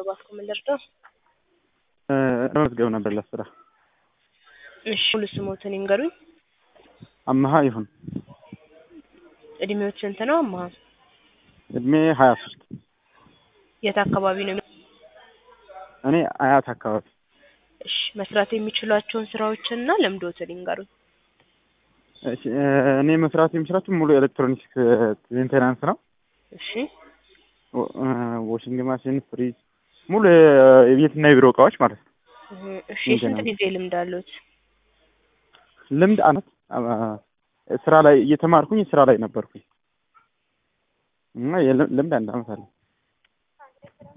እባክዎ ምን ልርዳው? መመዝገብ ነበር ለስራ። እሺ ሙሉ ስሞትን ይንገሩኝ። አመሀ ይሁን እድሜዎት ስንት ነው አማሀ? እድሜ ሀያ ሶስት የት አካባቢ ነው? እኔ አያት አካባቢ እሺ መስራት የሚችሏቸውን ስራዎችንና ልምዶትን ይንገሩኝ። እሺ እኔ መስራት የምችላቸው ሙሉ ኤሌክትሮኒክስ ሜንቴናንስ ነው። እሺ ዋሽንግ ማሽን፣ ፍሪጅ ሙሉ የቤትና የቢሮ እቃዎች ማለት ነው። እህ፣ እሺ የስንት ጊዜ ልምድ አሉት? ልምድ አመት ስራ ላይ እየተማርኩኝ ስራ ላይ ነበርኩኝ እና የልምድ አንድ አመት አለ።